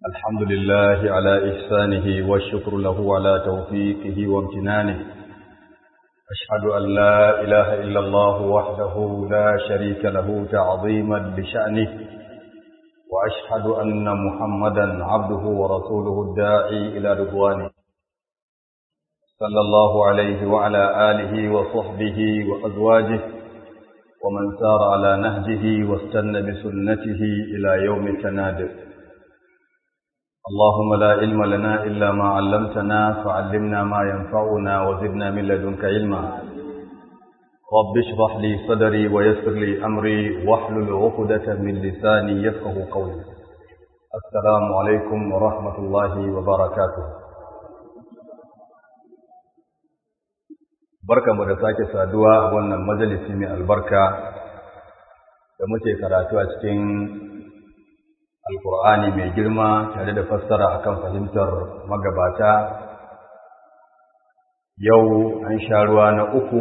الحمد لله على إحسانه والشكر له على توفيقه وامتنانه أشهد أن لا إله إلا الله وحده لا شريك له تعظيما لشأنه وأشهد أن محمدا عبده ورسوله الداعي إلى رضوانه صلى الله عليه وعلى آله وصحبه وأزواجه ومن سار على نهجه واستنى بسنته إلى يوم التناد اللهم لا علم لنا إلا ما علمتنا فعلمنا ما ينفعنا وزدنا من لدنك علما رب اشرح لي صدري ويسر لي أمري واحلل عقدة من لساني يفقه قولي السلام عليكم ورحمة الله وبركاته barka mu da sake saduwa a wannan majalisi mai albarka da muke karatu a cikin alkur'ani mai girma tare da fassara akan fahimtar magabata yau an sha ruwa na uku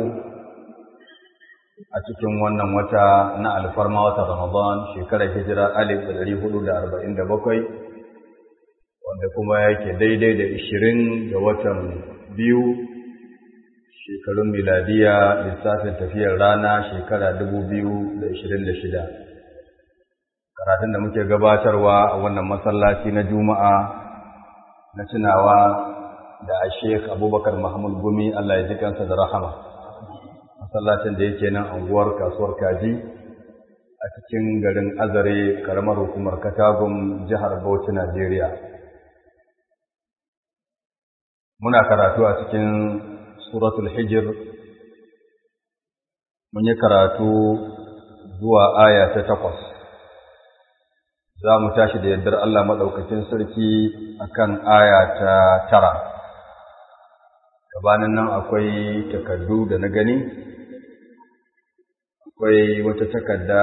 a cikin wannan wata na alfarma wata ramadan shekarar hijira alif da ɗari hudu da arba'in da bakwai wanda kuma yake daidai da ishirin ga watan biyu shekarun miladiya lissafin tafiyar rana shekara dubu biyu da ishirin da shida karatun da muke gabatarwa a wannan masallaci na juma'a na tunawa da a sheik abubakar mahmud gumi allah ya ji kansa da rahama masallacin da yake nan anguwar kasuwar kaji a cikin garin azare karamar hukumar katagun jihar bauchi najeriya muna karatu a cikin suratul hijir mun yi karatu zuwa aya ta takwas za mu tashi da yardar Allah maɗaukakin sarki akan aya ta tara gabanin nan akwai takardu da na gani akwai wata takarda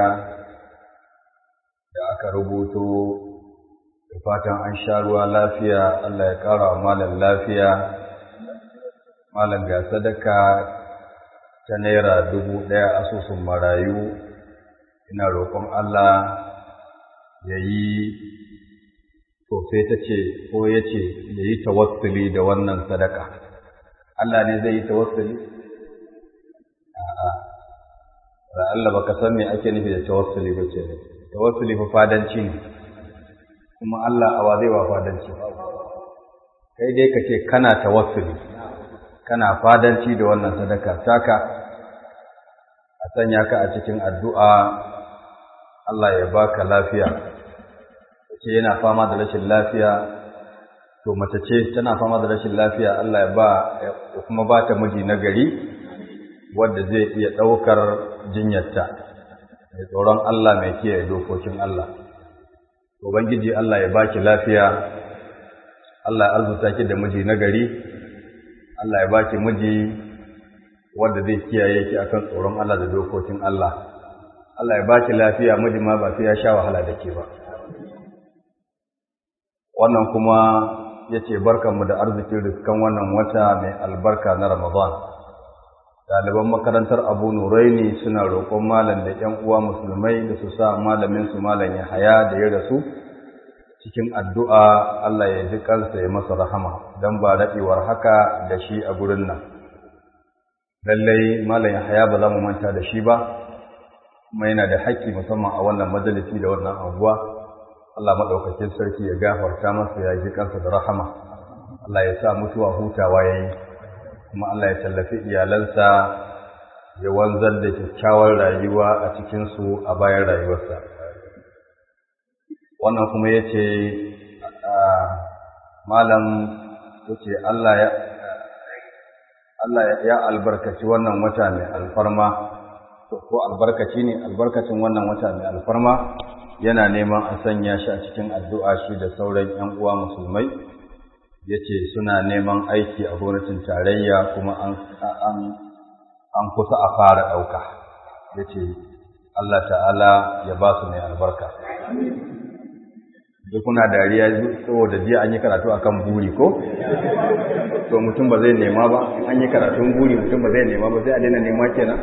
da aka rubuto da fatan an sha ruwa lafiya Allah ya ƙara wa malam lafiya malam ga sadaka ta naira dubu ɗaya asusun marayu ina roƙon Allah ya yi to sai ta ce ko ya ce ya yi tawassuli da wannan sadaka Allah ne zai yi tawassuli? a'a ra Allah baka san me ake nufi da tawassuli ba ce ne tawassuli fa fadanci ne kuma Allah awa zai wa fadanci kai dai ka ce kana tawassuli kana fadanci da wannan sadaka taka a sanya ka a cikin addu'a Allah ya baka lafiya ce yana fama da rashin lafiya to mace ce tana fama da rashin lafiya Allah ya ba ya kuma ba ta miji na gari wanda zai iya ɗaukar jinyarta mai tsoron Allah mai kiyaye dokokin Allah ubangiji Allah ya baki lafiya Allah ya arzuta ki da miji na gari Allah ya baki miji wanda zai kiyaye ki akan tsoron Allah da dokokin Allah. Allah ya baki lafiya miji ma ba sai ya sha wahala da ke ba. Wannan kuma yace barkanmu da arzikin riskan wannan wata mai albarka na Ramadan. Ɗaliban makarantar Abu Nuraini suna roƙon malam da ‘yan uwa musulmai da su sa malamin su malam Yahaya da ya rasu cikin addu'a Allah ya ji kansa ya masa rahama don ba daɗewar haka da shi a gurin nan. Lallai Malam Yahaya ba za mu manta da shi ba, kuma yana da haƙƙi musamman a wannan majalisi da wannan anguwa. Allah maɗaukakin sarki ya gafarta masa ya ji kansa da rahama. Allah ya sa mutuwa hutawa ya yi, kuma Allah ya tallafi iyalansa ya wanzar da kyakkyawar rayuwa a cikinsu a bayan rayuwarsa. wannan kuma ya ce malam ya ce Allah ya albarkaci wannan wata mai alfarma ko albarkaci ne albarkacin wannan wata mai alfarma yana neman a sanya shi a cikin addu'a shi da sauran ‘yan uwa musulmai ya ce suna neman aiki a gwamnatin tarayya kuma an kusa a fara ɗauka ya ce Allah ta'ala ya ba su mai albarka da kuna dariya saboda jiya an yi karatu akan buri ko to mutum ba zai nema ba an yi karatun buri mutum ba zai nema ba sai a daina nema kenan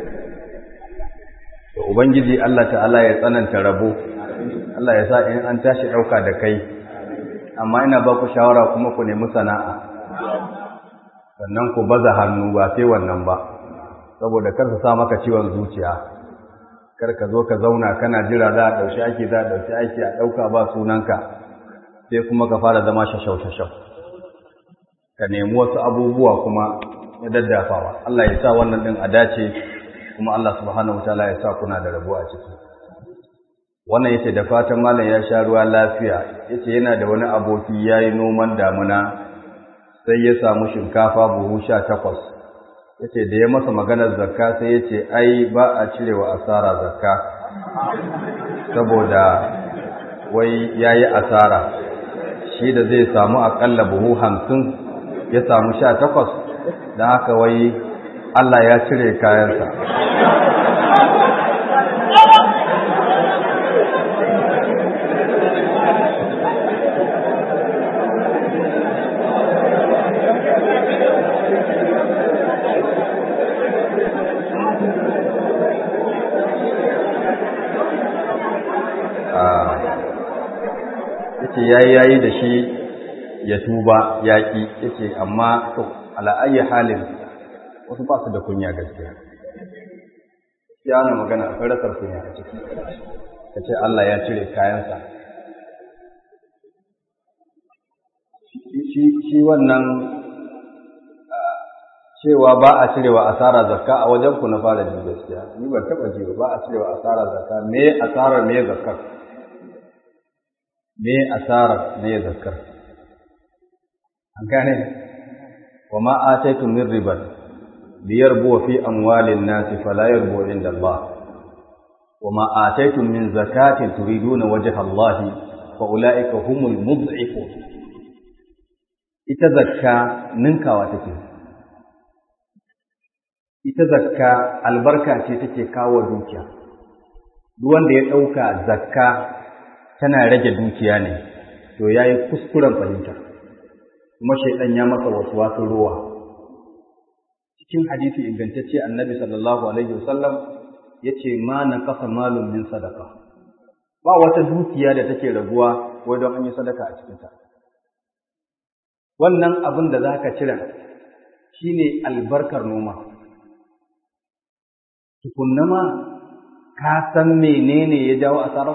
to ubangiji Allah ta'ala ya tsananta rabo Allah ya sa in an tashi dauka da kai amma ina ba ku shawara kuma ku nemi sana'a sannan ku baza hannu ba sai wannan ba saboda kar su sa maka ciwon zuciya kar ka zo ka zauna kana jira za a ɗauki aiki za a ɗauki aiki a ɗauka ba sunanka sai kuma ka fara zama shashau-shashau ka nemi wasu abubuwa kuma ya daddafawa Allah ya sa wannan ɗin a dace kuma Allah subhanahu wa ta'ala ya sa kuna da rabo a ciki wannan yace da fatan malam ya sha ruwa lafiya yace yana da wani aboki yayi noman damuna sai ya samu shinkafa buhu 18 yace da ya masa maganar zakka sai yace ai ba a cirewa asara zakka saboda wai yayi asara shi da zai samu akalla buhu 50 ya samu 18 dan haka wai Allah ya cire kayansa yace yayi yayi da shi ya tuba yaki yace amma to ala ayi halin wasu ba su da kunya gaskiya ya na magana akwai rasar kunya a ciki kace Allah ya cire kayansa shi shi wannan cewa ba a cirewa asara zakka a wajen ku na fara ji gaskiya ni ban taba ji ba a cirewa asara zakka me asara me zakkar me asarar me zakkar an gane wa ma ataitu min riban liyarbu fi amwalin nas fala yarbu inda Allah wa ma ataitu min zakatin turiduna wajha Allah fa ulaika humul mud'ifun ita zakka ninkawa take ita zakka albarka ce take kawo dukiya duk wanda ya dauka zakka tana rage dukiya ne to ya yi kuskuren fahimta kuma shaidan ya masa wasu wasu ruwa cikin hadisi ingantacce annabi sallallahu alaihi wasallam ya ce ma na kasa malum min sadaka ba wata dukiya da take raguwa wai don an yi sadaka a cikinta wannan abin da za ka cire shine albarkar noma tukunna ma ka san menene ya jawo asarar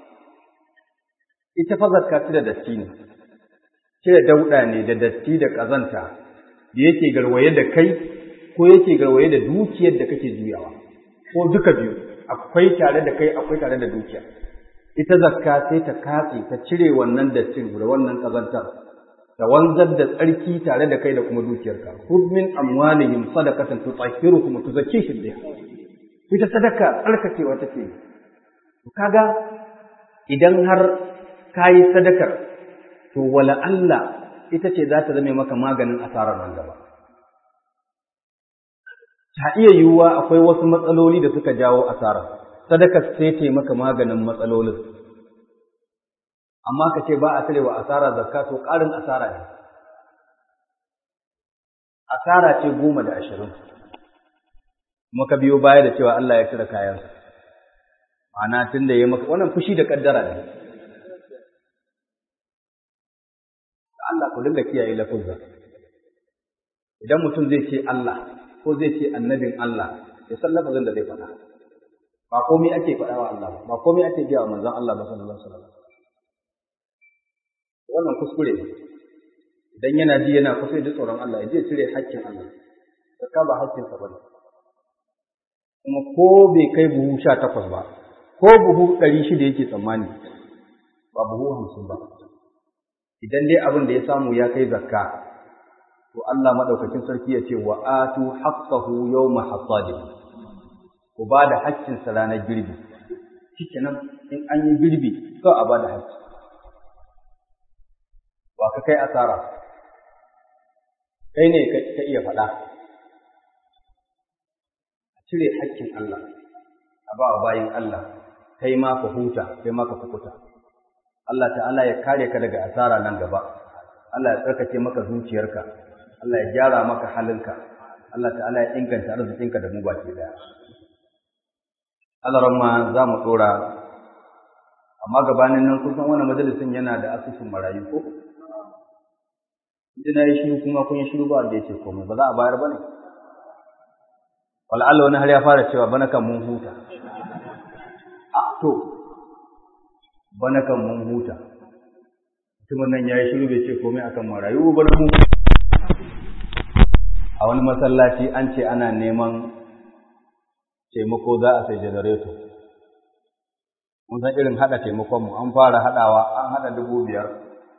ita fa zakka cire datti ne cire dauda ne da datti da kazanta da yake garwaye da kai ko yake garwaye da dukiyar da kake juyawa ko duka biyu akwai tare da kai akwai tare da dukiya ita zakka sai ta katse ta cire wannan dattin da wannan kazantar ta wanzar da tsarki tare da kai da kuma dukiyarka khudh min amwalihim sadaqatan tutahhiruhum wa tuzakkihim biha ita sadaka tsarkakewa take kaga idan har ka yi sadakar, to wala Allah ita ce za ta zame maka maganin asarar nan gaba. Ta iya yiwuwa akwai wasu matsaloli da suka jawo asara, sadakar sai ce maka maganin matsalolin. Amma ka ce ba a cirewa asara zakka to ƙarin asara ne. Asara ce goma da ashirin. Kuma ka biyo baya da cewa Allah ya cire kayansa. Ma'ana tun da ya maka wannan fushi da ƙaddara ne. Allah ku dinga kiyaye lafuzza idan mutum zai ce Allah ko zai ce annabin Allah ya san lafazin da zai faɗa ba komai ake faɗa wa Allah ba komai ake biya wa manzon Allah ba sallallahu alaihi wasallam wannan kuskure ne idan yana ji yana kusa da tsoron Allah ya je cire haƙƙin Allah zakka ba haƙƙin sa bane kuma ko bai kai buhu sha takwas ba ko buhu ɗari shida yake tsammani ba buhu hamsin ba idan dai abin da ya samu ya kai zakka to Allah madaukakin sarki ya ce wa atu haqqahu yawma hasadihi ku ba da haƙƙin sa ranar girbi shikenan in an yi girbi to a ba da haƙƙi ba ka kai asara kai ne ka iya faɗa a cire haƙƙin Allah a ba wa bayin Allah kai ma ka huta kai ma ka fukuta Allah ta'ala ya kare ka daga asara nan gaba Allah ya tsarkake maka zuciyarka Allah ya gyara maka halinka Allah ta'ala ya inganta arzikinka da mu baki daya Allah ramma za mu dora amma gabanin nan kun san wannan majalisin yana da asusun marayu ko Ji na yi shiru kuma kun yi shiru ba wanda ya ce komai ba za a bayar ba ne. Wal'alla wani har ya fara cewa bana kan mun huta. A to, bana kan mun huta. Mutumin nan ya yi shiru bai ce komai akan marayu ba na mun A wani masallaci an ce ana neman taimako za a sai janareto. Mun san irin haɗa taimakonmu, an fara haɗawa, an haɗa dubu biyar.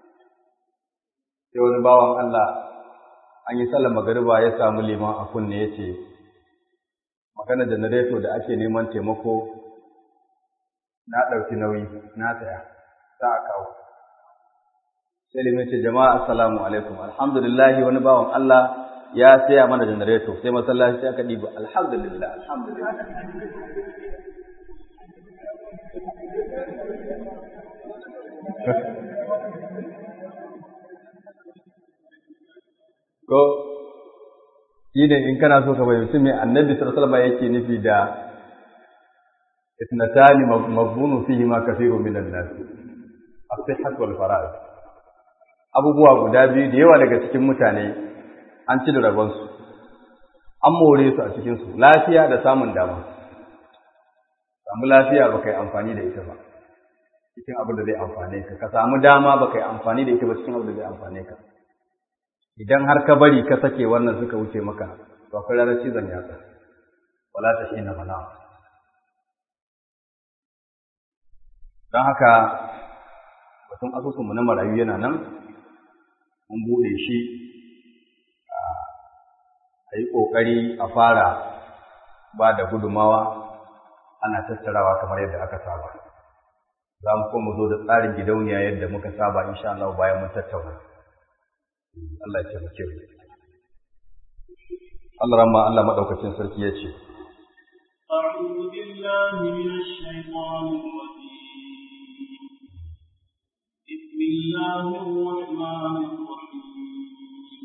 Sai wani bawan Allah an yi sallar magariba ya samu liman a kunne ya ce, magana janareto da ake neman taimako na ɗauki nauyi, na saya, za a kawo. Sai liman ce, jama'a assalamu alaikum, alhamdulillahi wani bawan Allah ya saya mana janareto sai masallaci aka ɗiba alhamdulillah alhamdulillah ko shi ne in kana so ka fahimci me annabi sallallahu alaihi yake nufi da ithnatani maghbunu fihi ma kathirun minan nas as-sihhat wal farag abubuwa guda biyu da yawa daga cikin mutane an ci da rabonsu an more su a cikinsu lafiya da samun dama samu lafiya ba ka yi amfani da ita ba cikin abin da zai amfane ka ka samu dama ba ka yi amfani da ita ba cikin abin da zai amfane ka idan har ka bari ka sake wannan suka wuce maka to akwai ranar cizon yatsa wala ta shi na mana don haka batun asusunmu na marayu yana nan mun buɗe shi a yi ƙoƙari a fara ba da gudumawa ana tattarawa kamar yadda aka saba za mu kuma zo da tsarin gidauniya yadda muka saba insha Allah bayan mun tattauna Allah ya taimake mu Allah ramma Allah madaukakin sarki ya ce أعوذ بالله من الشيطان الرجيم بسم الله الرحمن الرحيم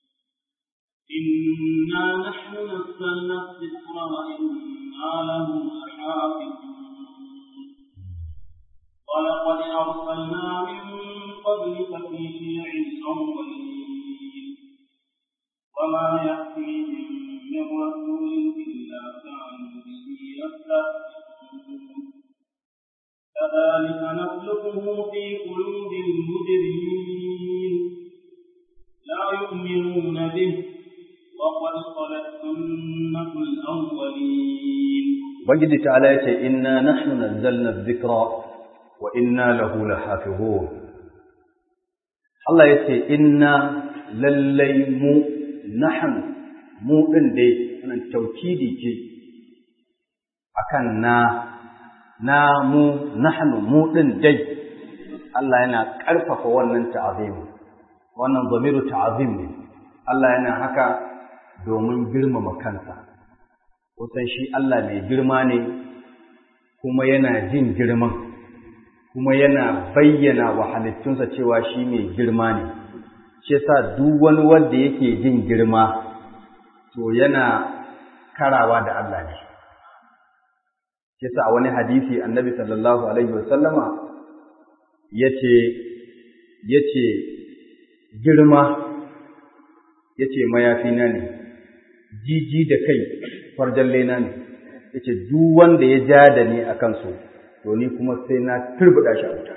إنا نحن نزلنا الذكر وإنا له لحافظون ولقد أرسلنا من قبلك في شيع الأولين وما يأتيهم من رسول إلا كانوا به يستهزئون كذلك نسلكه في قلوب المجرمين لا يؤمنون به وقد خلت سنة الأولين Ubangiji ta'ala ya ce, Inna nahnu nazzalna dhikra wa inna lahu lahafizun. Allah ya ce, Inna lallai mu nahnu mu ɗin dai, wannan taukidi ce akan na, na mu nahnu mu ɗin dai, Allah yana ƙarfafa wannan ta'azimi, wannan zamiru ta'azim ne, Allah yana haka domin girmama kansa. kusan shi Allah mai girma ne kuma yana jin girman kuma yana bayyana wa halittunsa cewa shi mai girma ne shi yasa duk wani wanda yake jin girma to yana karawa da Allah ne shi yasa a wani hadisi annabi sallallahu alaihi wasallama yace yace girma yace mayafina ne jiji da kai farjan lena ne yace duk wanda ya ja da ni akan su to ni kuma sai na turbuda shi a wuta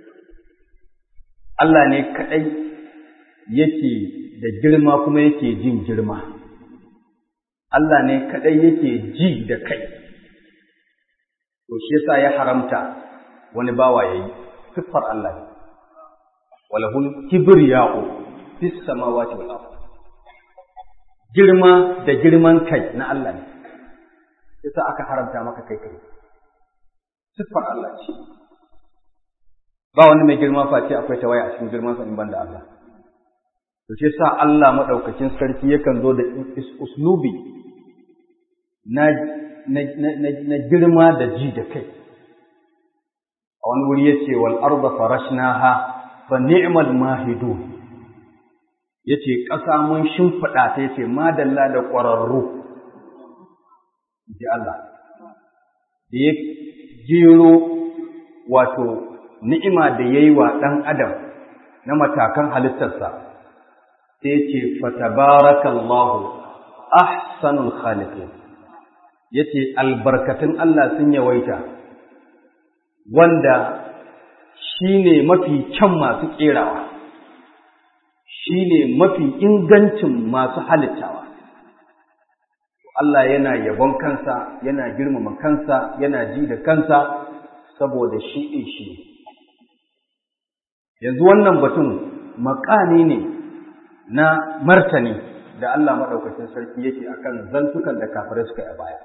Allah ne kadai yake da girma kuma yake jin girma Allah ne kadai yake ji da kai to shi yasa ya haramta wani bawa yayi siffar Allah ne walahul kibriya'u fis samawati wal ardh girma da girman kai na Allah ne yasa aka haramta maka kai kai siffar Allah ce ba wani mai girma face akwai tawaya a cikin girman sa in banda Allah to shi yasa Allah madaukakin sarki yakan zo da uslubi na na, na, girma da ji da kai a wani wuri yace wal arda farashnaha fa ni'mal mahidun yace ƙasa mun shimfiɗa ta yace madalla da ƙwararru ji Allah da ya jero wato ni'ima da ya yi wa ɗan adam na matakan halittarsa sai ce fatabarakallahu ahsanul khaliqin yace albarkatun Allah sun yawaita wanda shine mafi kyan masu kerawa shine mafi ingancin masu halittawa Allah yana yabon kansa yana girmama kansa yana ji da kansa saboda shi ɗin shi yanzu wannan batun makami ne na martani da Allah maɗaukacin sarki yake akan zantukan da kafirai suka yi a baya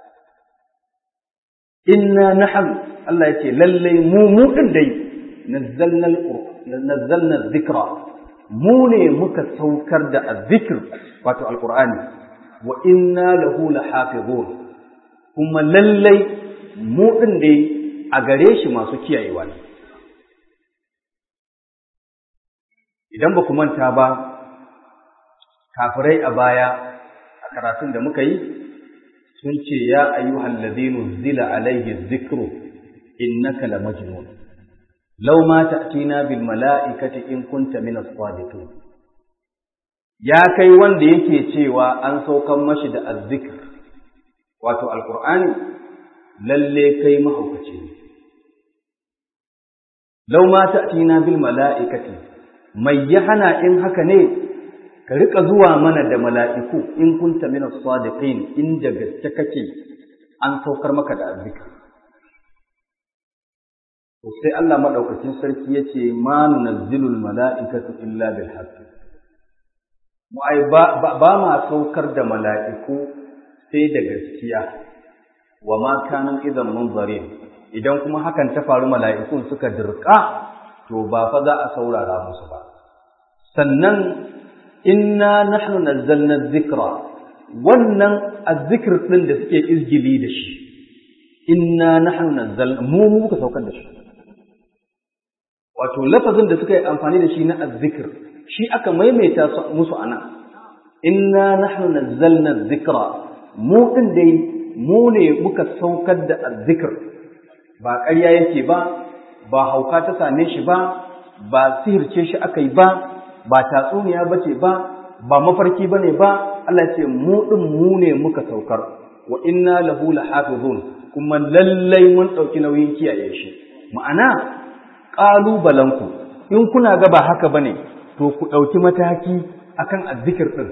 inna nahnu Allah yace lallai mu mu din dai nazzalna nazzalna dhikra mu ne muka saukar da azzikr wato alqur'ani wa inna lahu lahafizun kuma lallai mu din dai a gare shi masu kiyayewa ne idan ba ku manta ba kafirai a baya a karatun da muka yi sun ce ya ayyuhal ladinu zila alaihi dhikru innaka la majnun law ma ta'tina bil mala'ikati in kunta min as-sadiqin ya kai wanda yake cewa an saukan mashi da azzikr wato alqur'ani lalle kai mahaukaci ne law ma ta'tina bil mala'ikati mai ya hana in haka ne ka rika zuwa mana da mala'iku in kunta min as-sadiqin inda gaske kake an saukar maka da azzikr to sai Allah madaukakin sarki yace ma nunazzilul mala'ikatu illa bil haqq mu ai ba, ba, ma saukar da mala'iku sai da gaskiya wa ma kanu idan munzarin idan kuma hakan ta faru mala'ikun suka dirka to ba fa za a saurara musu ba sannan inna nahnu nazzalna dhikra wannan azzikr din da suke izgili da shi inna nahnu nazzalna mu mu muka saukar da shi wato lafazin da suka yi amfani da shi na azzikr shi aka maimaita musu anan inna nahnu nazzalna dhikra mu din dai mu ne muka saukar da azzikr ba ƙarya yake ba ba hauka ta same shi ba ba sihirce shi aka yi ba ba tatsuniya ba ce ba ba mafarki ba ne ba Allah ce mu ɗin mu ne muka saukar wa inna lahu lahafizun kuma lallai mun ɗauki nauyin kiyaye shi ma'ana ƙalubalenku in kuna ga ba haka ba ne to ku ɗauki mataki akan azzikir ɗin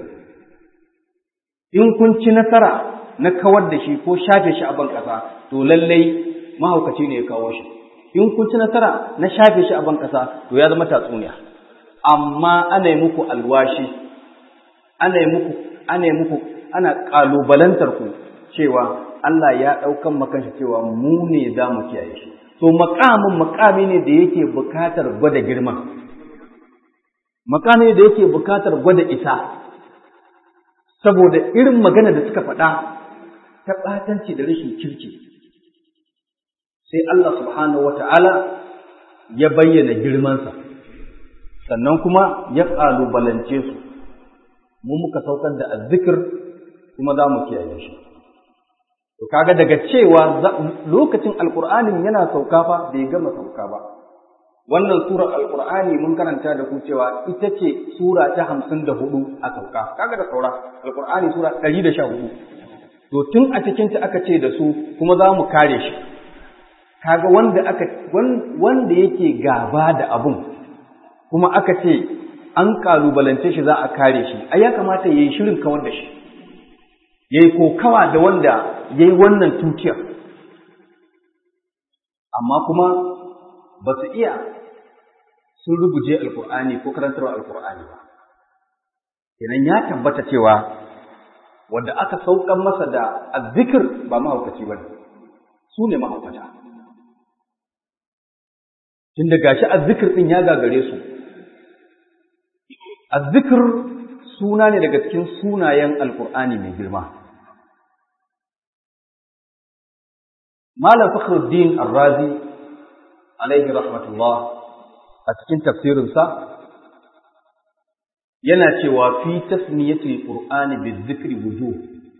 in kun ci nasara na kawar da shi ko shafe shi a ban ƙasa to lallai mahaukaci ne ya kawo shi in kun ci nasara na shafe shi a ban ƙasa to ya zama tatsuniya amma ana yi muku alwashi ana yi muku ana yi muku ana ƙalubalantar ku cewa Allah ya ɗaukan makanshi cewa mu ne za mu kiyaye shi to makamin makami ne da yake bukatar gwada girma makami ne da yake bukatar gwada isa saboda irin magana da suka faɗa ta ɓatanci da rashin kirki sai Allah subhanahu wata'ala ya bayyana girmansa sannan kuma ya ƙalubalance su mu muka saukar da azzikir kuma za mu kiyaye shi to kaga daga cewa lokacin alqur'anin yana sauka fa bai gama sauka ba wannan surar alqur'ani mun karanta da ku cewa ita ce sura ta hamsin da hudu a sauka kaga da saura alqur'ani sura ɗari da sha hudu to tun a cikin ta aka ce da su kuma za mu kare shi kaga wanda aka wanda yake gaba da abun kuma aka ce an kalubalance shi za a kare shi ai ya kamata yayi shirin kawar da shi yayi kokawa da wanda yayi wannan tutiyar amma kuma ba su iya sun rubuje alkur'ani ko karantarwa alkur'ani ba kenan ya tabbata cewa wanda aka saukan masa da azzikir ba mahaukaci ba ne su ne mahaukata tun da gashi azzikir ɗin ya gagare su azzikir suna ne daga cikin sunayen alkur'ani mai girma malam fakhruddin arrazi alaihi rahmatullah a cikin tafsirinsa yana cewa fi tasmiyatil qur'ani bizikri wujuh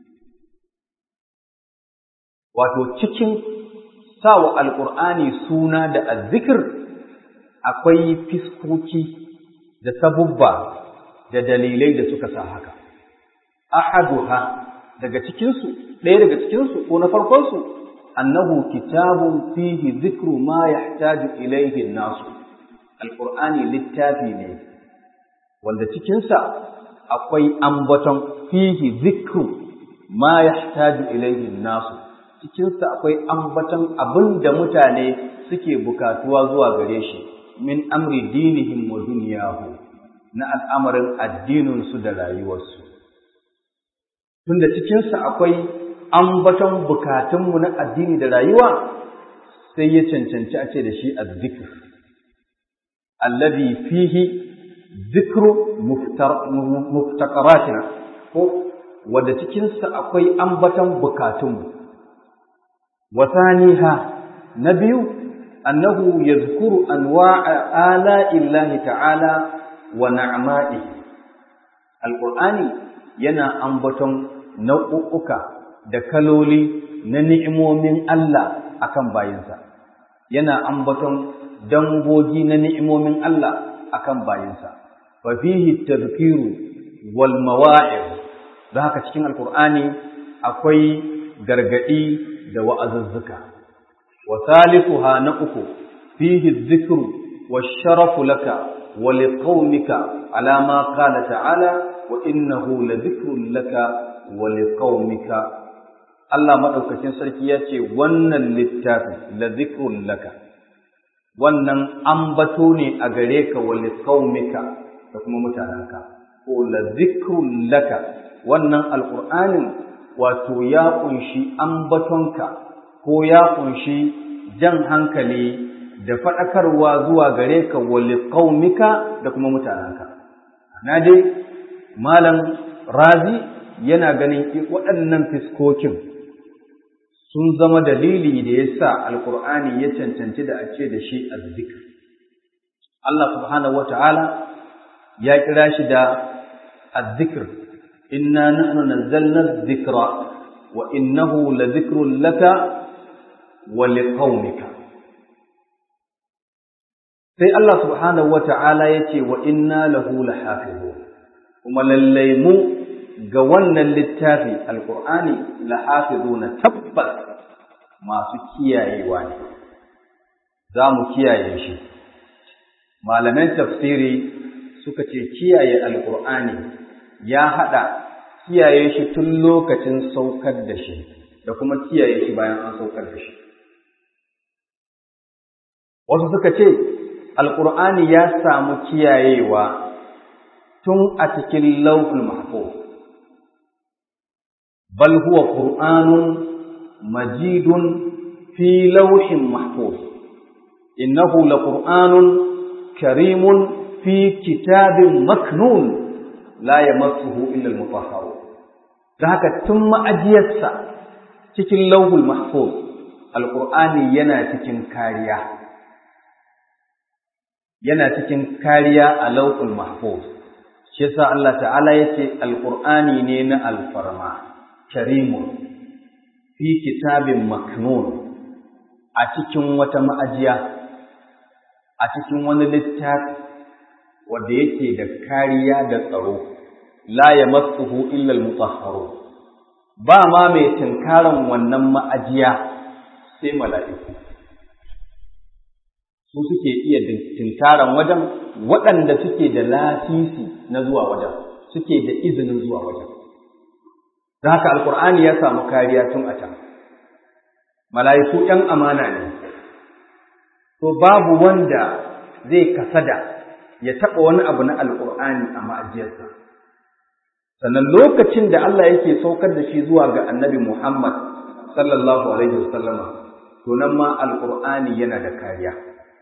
wato cikin sawa alqur'ani suna da azzikr akwai fiskoki da sabubba da dalilai da suka sa haka ahaduha daga cikinsu ɗaya daga cikinsu ko na farkonsu annahu kitabun fihi zikru ma yahtaju ilayhi nasu alqur'ani littafi ne wanda cikinsa akwai ambaton fihi zikru ma yahtaju ilayhi nasu cikinsa akwai ambaton abin da mutane suke bukatuwa zuwa gare shi min amri dinihim wa dunyahu na al'amarin addininsu da rayuwarsu tunda cikinsa akwai ambaton bukatunmu na addini da rayuwa sai ya cancanci a ce da shi azzikr alladhi fihi zikru muftaqaratina ko wanda cikinsa akwai ambaton bukatunmu wa thaniha na biyu annahu yadhkuru anwa'a ala'illahi ta'ala wa na'ma'ihi alqur'ani yana ambaton nau'uka da kaloli na ni'imomin Allah akan bayinsa yana ambaton dangogi na ni'imomin Allah akan bayinsa fa fihi tadhkiru wal mawa'id da haka cikin alqur'ani akwai gargadi da wa'azuzzuka wa thalithuha na uku fihi dhikru wash-sharafu laka wa liqaumika ala ma qala ta'ala wa innahu ladhikrun laka wa liqaumika Allah madaukakin sarki ya ce wannan littafi ladhikrun laka wannan ambato ne a gare ka wa liqaumika da kuma mutanenka ko ladhikrun laka wannan alqur'anin wato ya kunshi ambatonka ko ya kunshi jan hankali da faɗakarwa zuwa gare ka wa liqaumika da kuma mutanenka na dai malam razi yana ganin waɗannan fiskokin sun zama dalili da ya sa alkur'ani ya cancanci da a ce da shi azzikr Allah subhanahu wata'ala ya kira shi da azzikr inna nahnu nazzalna dhikra wa innahu ladhikrun laka wa liqaumika sai Allah subhanahu wata'ala ya ce wa inna lahu lahafizun kuma lallai mu ga wannan littafi alkur'ani lahafizuna tabbas masu kiyayewa ne za mu kiyaye shi malaman tafsiri suka ce kiyaye alkur'ani ya haɗa kiyaye shi tun lokacin saukar da shi da kuma kiyaye shi bayan an saukar da shi wasu suka ce alkur'ani ya samu kiyayewa tun a cikin lauhul mahfuz bal huwa qur'anun majidun fi lauhin mahfuz innahu laqur'anun karimun fi kitabin maknun la yamassuhu illa al-mutahharun da haka tun ma'ajiyarsa cikin lauhul mahfuz alqur'ani yana cikin kariya yana cikin kariya a lauhul mahfuz shi yasa Allah ta'ala yace alqur'ani ne na alfarma karimun fi kitabin maknun a cikin wata ma'ajiya a cikin wani littafi wanda yake da kariya da tsaro la yamassuhu illa almutahharun ba ma mai tinkaran wannan ma'ajiya sai mala'iku su suke iya tinkaran wajen waɗanda suke da lasisi na zuwa wajen suke da izinin zuwa wajen da haka alkur'ani ya samu kariya tun a can mala'iku ‘yan amana ne to babu wanda zai kasada ya taɓa wani abu na alkur'ani a ma'ajiyarsa sannan lokacin da Allah yake saukar da shi zuwa ga annabi Muhammad sallallahu alaihi wasallama to nan ma alkur'ani yana da kariya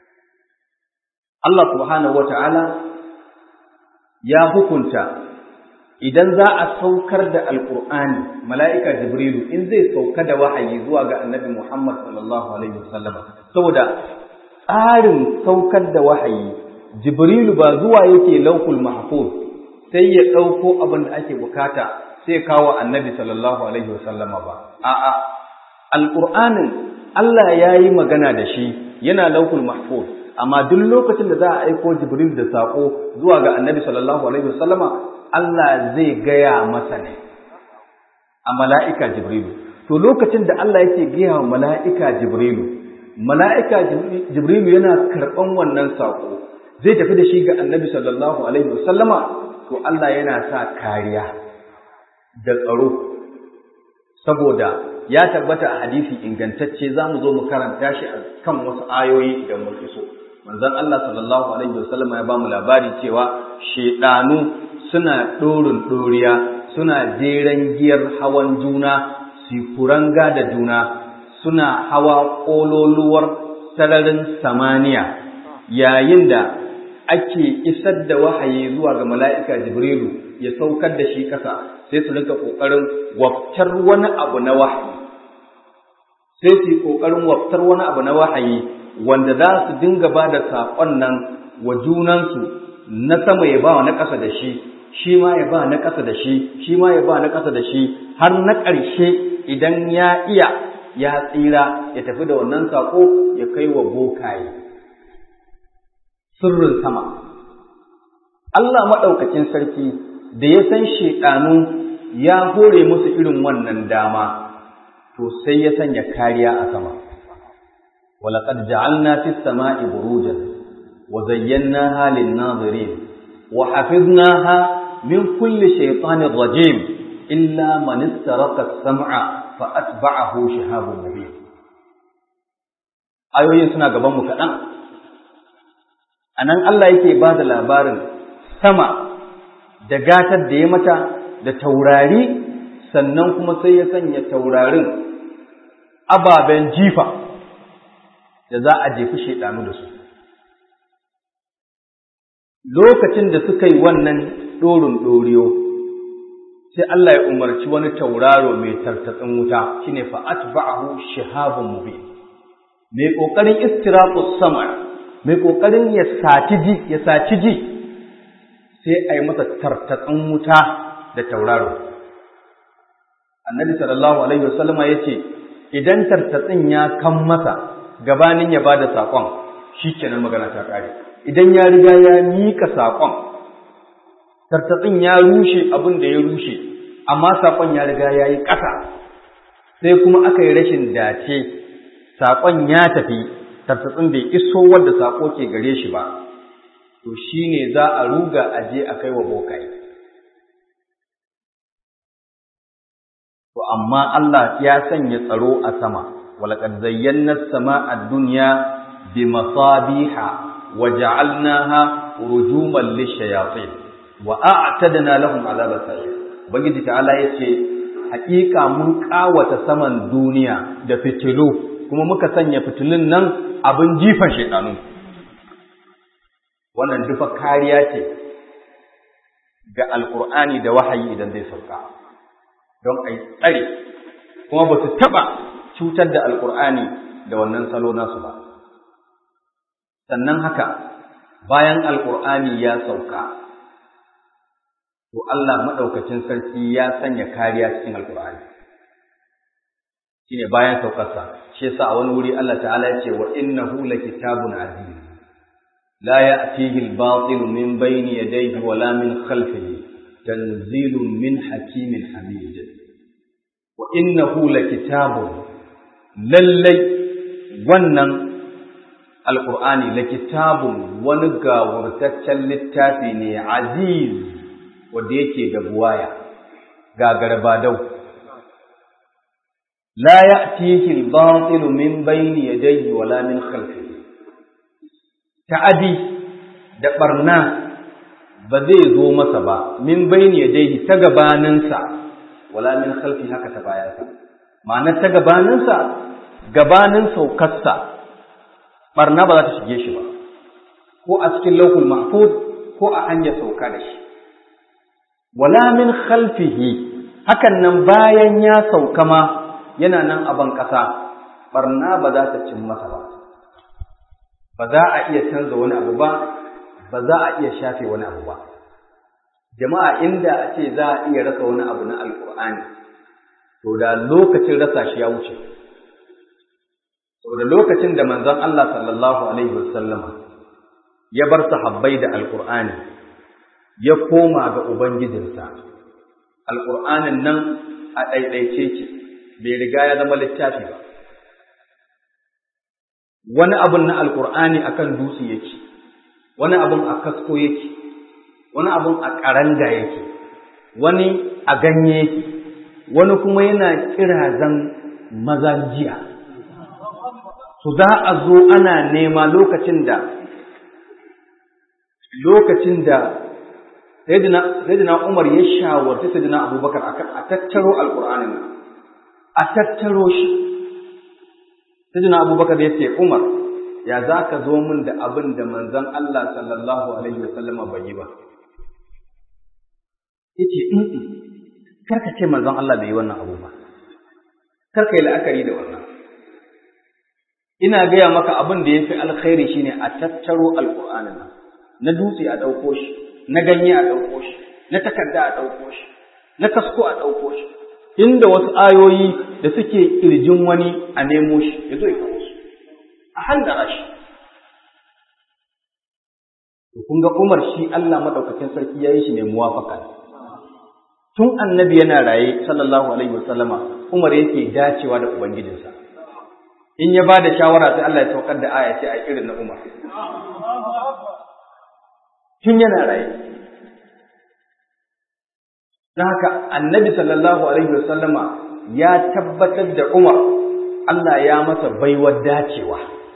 Allah subhanahu wata'ala ya hukunta idan za a saukar da alkur'ani mala'ika jibrilu in zai sauka da wahayi zuwa ga annabi Muhammad sallallahu alaihi wasallama saboda tsarin saukar da wahayi jibrilu ba zuwa yake laukul mahfuz sai ya ɗauko abin da ake bukata sai kawo annabi sallallahu alaihi wasallama ba a'a alqur'anin Allah ya yi magana da shi yana laukul mahfuz amma duk lokacin da za a aiko jibril da sako zuwa ga annabi sallallahu alaihi wasallama Allah zai gaya masa ne a mala'ika jibrilu to lokacin da Allah yake gaya wa mala'ika jibrilu mala'ika jibrilu yana karɓan wannan sako zai tafi da shi ga annabi sallallahu alaihi wasallama to Allah yana sa kariya da tsaro saboda ya tabbata a hadisi ingantacce za mu zo mu karanta shi a kan wasu ayoyi idan mun so manzon Allah sallallahu alaihi wasallama ya ba mu labari cewa shedanu suna ɗorin ɗoriya suna jeren giyar hawan juna su kuranga da juna suna hawa ƙololuwar sararin samaniya yayin da ake isar da wahayi zuwa ga mala'ika Jibrilu ya saukar da shi ƙasa sai su rinka ƙoƙarin waftar wani abu na wahayi. Sai su yi ƙoƙarin waftar wani abu na wahayi wanda za su dinga ba da saƙon nan wa junansu na sama ya ba na ƙasa da shi, shi ma ya ba na ƙasa da shi, shi ma ya ba na ƙasa da shi, har na ƙarshe idan ya iya ya tsira ya tafi da wannan saƙo ya kai wa bokaye. sirrin sama. Allah maɗaukakin sarki da ya san shaiɗanu ya hore musu irin wannan dama, to sai ya sanya kariya a sama. Walaƙad ja'alna fi sama'i burujan wa zayyanaha lin-nazirin wa hafiznaha min kulli shaytanir rajim illa man istaraka as-sam'a fa atba'ahu shihabun mubin. Ayoyin suna gaban mu kaɗan. a nan Allah yake ba da labarin sama da gatar da ya mata da taurari sannan kuma sai ya sanya taurarin ababen jifa da za a jefi shaidanu da su lokacin da suka yi wannan ɗorin ɗoriyo sai Allah ya umarci wani tauraro mai tartatsin wuta shine fa atba'ahu shihabun mubin mai kokarin istiraqus sama' mai ƙoƙarin ya saci ji ya saci ji sai a yi masa tartatsin wuta da tauraro annabi sallallahu alaihi wasallama ya ce idan tartatsin ya kan masa gabanin ya ba da saƙon shi kenan magana ta ƙare idan ya riga ya miƙa saƙon tartatsin ya rushe abin da ya rushe amma saƙon ya riga ya yi ƙasa sai kuma aka yi rashin dace saƙon ya tafi tartatsin bai iso wadda saƙo ke gare shi ba, to shi ne za a ruga a je a kai wa bokai. To, amma Allah ya sanya tsaro a sama, walaƙad zayyana sama a duniya bi masabiha wa ja'alnaha rujuman lishayatin wa a'tadna lahum azaba sa'ir. Ubangiji ta'ala yace haƙiƙa mun ƙawata saman duniya da fitilu kuma muka sanya fitilun nan abin jifan shaidanu wannan dufa kariya ce ga alkur'ani da wahayi idan zai sauka don a tsare kuma ba su taɓa cutar da alkur'ani da wannan salo nasu ba sannan haka bayan alkur'ani ya sauka to Allah maɗaukacin sarki ya sanya kariya cikin alkur'ani shine bayan saukarsa shi yasa a wani wuri Allah ta'ala ya ce wa innahu lakitabun aziz la ya'tihi al-batil min bayni yadayhi wa la min khalfihi tanzilun min hakimin hamid wa innahu lakitabun lallai wannan alqur'ani lakitabun wani gawurtaccen littafi ne aziz wanda yake da buwaya gagarbadau لا يأتيه الباطل من بين يديه ولا من خلفه ta'adi da barna ba zai zo masa ba min bayni yadayhi ta gabaninsa wala min khalfi haka ta bayansa ma'anar ta gabaninsa gabanin saukarsa barna ba za ta shige shi ba ko a cikin lauhul mahfuz ko a hanyar sauka da shi wala min khalfihi hakan nan bayan ya sauka ma yana nan a ban ƙasa barna ba za ta cin masa ba ba za a iya canza wani abu ba ba za a iya shafe wani abu ba jama'a inda a ce za a iya rasa wani abu na alkur'ani to da lokacin rasa shi ya wuce to da lokacin da manzon Allah sallallahu alaihi wasallama ya bar sahabbai da alqur'ani ya koma ga ubangijinsa alqur'anin nan a ɗaiɗaice ce bai riga ya zama littafi ba wani abun na alqur'ani akan dutse yake wani abun a kasko yake wani abun a ƙaranga yake wani a ganye yake wani kuma yana kirazan mazan jiya su za a zo ana nema lokacin da lokacin da sayyidina Umar ya shawarci sayyidina Abubakar akan a tattaro alqur'anin nan a tattaro shi sayyidina Abubakar ya ce Umar ya za ka zo min da abin da manzon Allah sallallahu alaihi wasallam bai yi ba yace in karka ce manzon Allah bai yi wannan abu ba karka yi la'akari da wannan ina gaya maka abin da ya fi alkhairi shine a tattaro alƙur'anin nan na dutse a ɗauko shi na ganye a ɗauko shi na takarda a ɗauko shi na kasko a ɗauko shi inda wasu ayoyi da suke ƙirjin wani a nemo shi ya zo ya kawo su a handara shi kun ga Umar shi Allah madaukakin sarki ya yi shi ne muwafaka tun annabi yana raye sallallahu alaihi wasallama Umar yake dacewa da ubangijinsa in ya ba da shawara sai Allah ya saukar da aya ce a irin na Umar tun yana raye don haka annabi sallallahu alaihi wasallama ya tabbatar da Umar Allah ya masa baiwar dacewa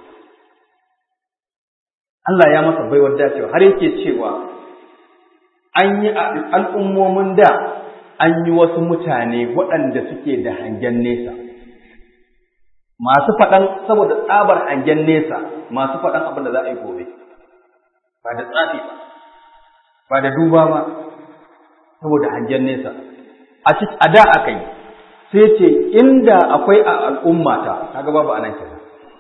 Allah ya masa baiwar dacewa har yake cewa an yi al'ummomin da an yi wasu mutane waɗanda suke da hangen nesa masu faɗan saboda tsabar hangen nesa masu faɗan abin da za a yi gobe ba da tsafi ba ba da duba ba saboda hangen nesa a da aka yi sai ce inda akwai a al'ummata kaga babu anan kenan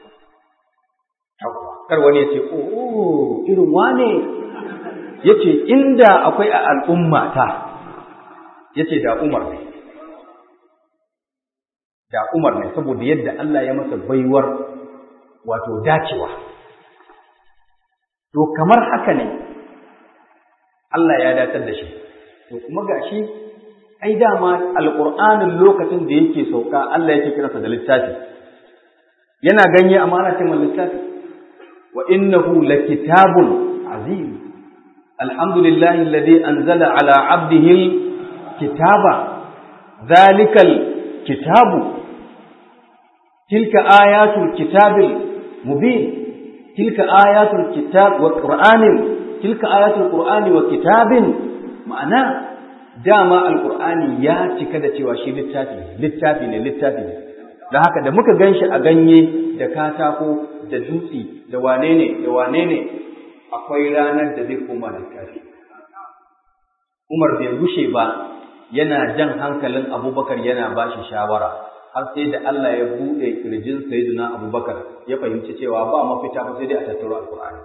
kar wani ya ce oh irin wane ya ce inda akwai a al'ummata ya ce da umar ne da umar ne saboda yadda Allah ya masa baiwar wato dacewa to kamar haka ne Allah ya datar da shi to kuma gashi ai dama alqur'anin lokacin da yake sauka Allah yake kiransa da littafi yana ganye amma ana cewa littafi wa innahu lakitabun azim alhamdulillahi alladhi anzala ala abdihi kitaba dhalikal kitabu tilka ayatul kitabil mubin tilka ayatul kitab wa qur'anin tilka ayatul qur'ani wa kitabin ma'ana dama alqur'ani ya cika da cewa shi littafi littafi ne littafi ne da haka da muka ganshi a ganye da katako da dutse da wane ne da wane ne akwai ranar da zai koma littafi Umar bai rushe ba yana jan hankalin Abubakar yana ba shi shawara har sai da Allah ya buɗe kirjin Sayyidina Abubakar ya fahimci cewa ba mafita ba sai dai a tattaro Alƙur'ani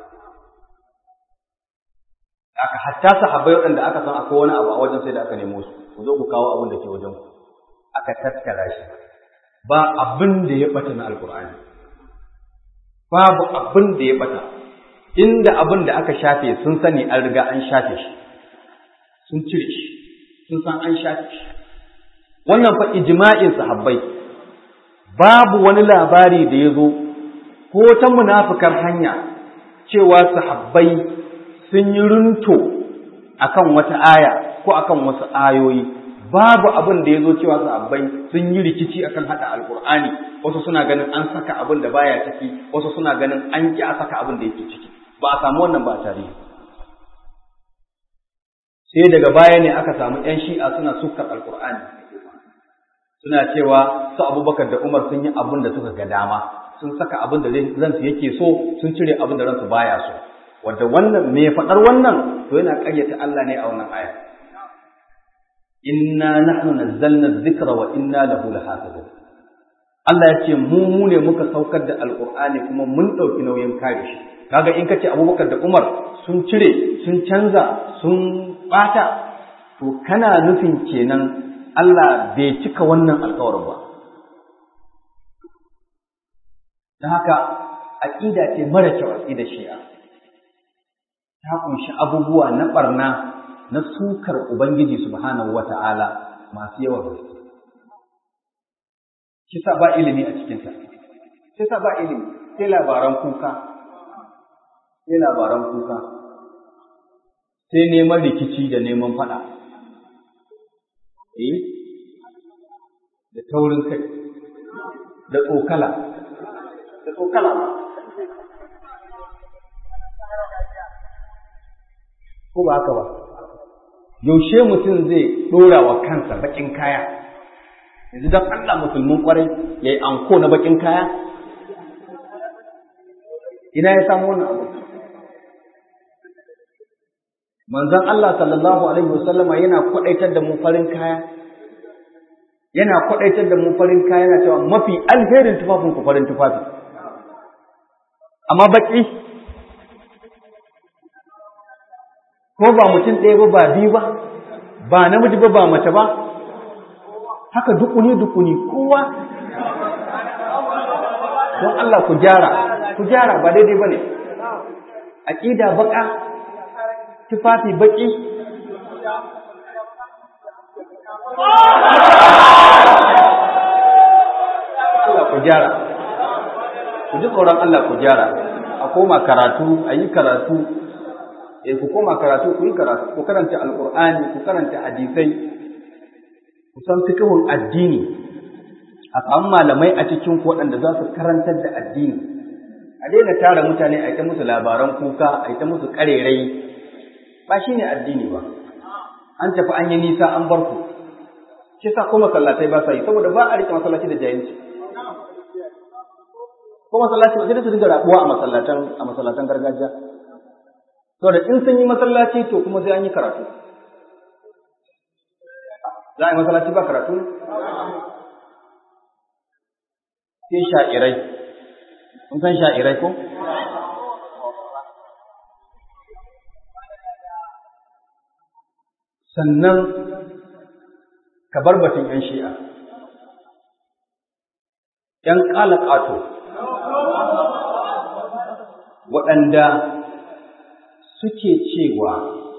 aka hatta sahabbai waɗanda aka san akwai wani abu a wajen sai da aka nemo su ku zo ku kawo abin da ke wajen ku aka tattara shi ba abin da ya bata na alkur'ani babu abin da ya bata inda abin da aka shafe sun sani an riga an shafe shi sun cire shi sun san an shafe shi wannan fa ijma'in sahabbai babu wani labari da ya zo ko ta munafukar hanya cewa sahabbai sun yi runto akan wata aya ko akan wasu ayoyi babu abin da ya zo cewa sahabbai sun yi rikici akan hada alkur'ani wasu suna ganin an saka abin da baya ciki wasu suna ganin an ki a saka abin da yake ciki ba a samu wannan ba tare sai daga baya ne aka samu yan shi'a suna sukar alkur'ani suna cewa su abubakar da umar sun yi abin da suka ga dama sun saka abin da ransu yake so sun cire abin da ransu baya so wadda wannan me faɗar wannan to yana ƙaryata Allah ne a wannan aya inna nahnu nazzalna dhikra wa inna lahu lahafizun Allah ya ce mu mu ne muka saukar da alqur'ani kuma mun ɗauki nauyin kare shi kaga in kace Abubakar da Umar sun cire sun canza sun bata to kana nufin kenan Allah bai cika wannan alƙawarin ba don haka aƙida ce mara kyau aƙida shi'a ta kunshi abubuwa na barna na sukar Ubangiji subhanahu wata'ala masu yawan gaske shi sa ba ilimi a cikinsa shi sa ba ilimi sai labaran kuka sai labaran kuka sai neman rikici da neman faɗa eh da taurin kai da tsokala da tsokala ko ba haka ba yaushe mutum zai ɗora wa kansa baƙin kaya yanzu don Allah musulmin ƙwarai ya yi anko na baƙin kaya ina ya samu wannan abu manzon Allah sallallahu alaihi wasallama yana kwaɗaitar da mu farin kaya yana kwaɗaitar da mu farin kaya yana cewa mafi alherin tufafin ku farin tufafi amma baƙi ko ba mutum ɗaya ba ba biyu ba ba namiji ba ba mace ba haka dukuni dukuni kowa don Allah ku gyara ku gyara ba daidai ba ne aƙida baƙa tufafi baƙi Allah ku gyara ku ji tsoron Allah ku gyara a koma karatu a yi karatu eh ku koma karatu ku yi karatu ku karanta alqur'ani ku karanta hadisai ku san fikihun addini a samu malamai a cikin ku waɗanda za su karantar da addini a daina tara mutane a ita musu labaran kuka a ita musu ƙarerai ba shi ne addini ba an tafi an yi nisa an bar ku shi sa ko masallatai ba sa yi saboda ba a rike masallaci da jahilci ko masallaci ba sai da su dinga rabuwa a masallatan a masallatan gargajiya saboda in sun yi masallaci to kuma sai an yi karatu za a yi masallaci ba karatu sai sha'irai kun san sha'irai ko sannan ka bar batun ‘yan shi'a ‘yan ƙalaƙato waɗanda suke cewa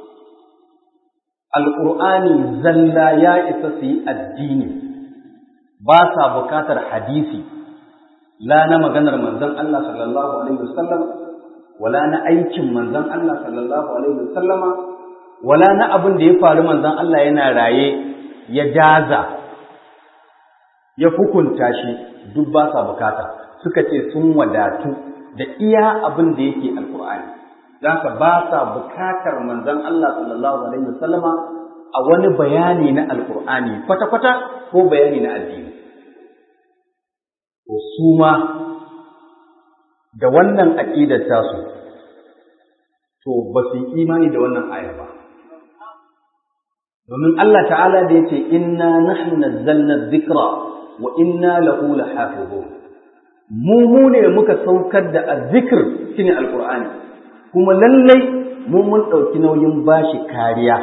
alƙur'ani zalla ya isa su yi addini ba sa bukatar hadisi la na maganar manzon Allah sallallahu alaihi wasallam wala na aikin manzon Allah sallallahu alaihi wasallama wala na abin da ya faru manzon Allah yana raye ya jaza ya hukunta shi duk ba sa bukata suka ce sun wadatu da iya abin da yake alkur'ani zaka ba sa bukatar manzon Allah sallallahu alaihi wasallama a wani bayani na alkur'ani kwata-kwata ko bayani na addini to su ma da wannan aqidar tasu to ba su yi imani da wannan aya ba domin Allah ta'ala da yace inna nahnu nazzalna dhikra wa inna lahu lahafizun mu mu ne muka saukar da azzikr shine alqur'ani kuma lallai mu mun dauki nauyin bashi kariya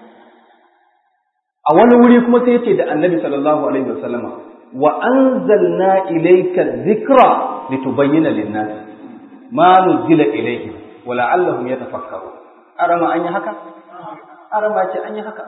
a wani wuri kuma sai yace da annabi sallallahu alaihi wasallama wa anzalna ilayka dhikra litubayyana lin-nas ma nuzila ilayhim wa la'allahum yatafakkarun arama an yi haka arama ce an yi haka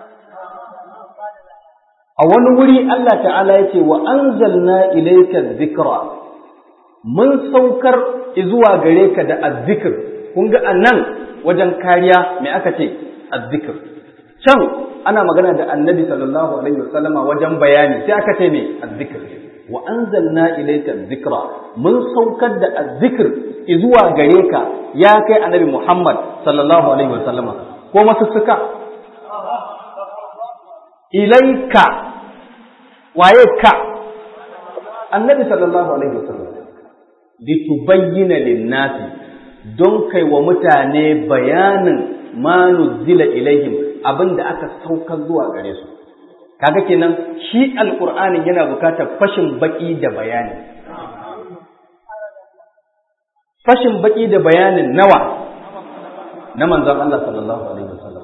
a wani wuri Allah ta'ala ya ce wa anzalna ilayka dhikra mun saukar zuwa gare ka da azzikr kun ga anan wajen kariya me aka ce azzikr can ana magana da annabi sallallahu alaihi wasallama wajen bayani sai aka ce me azzikr wa anzalna ilayka dhikra mun saukar da azzikr zuwa gare ka ya kai annabi Muhammad sallallahu alaihi wasallama ko masussuka ilaika waye ka annabi sallallahu alaihi wasallam litubayyana lin-nasi don kai wa mutane bayanin ma nuzila ilaihim abinda aka saukar zuwa gare su kaga kenan shi alqur'ani yana bukatar fashin baki da bayani fashin baki da bayanin nawa na manzon Allah sallallahu alaihi wasallam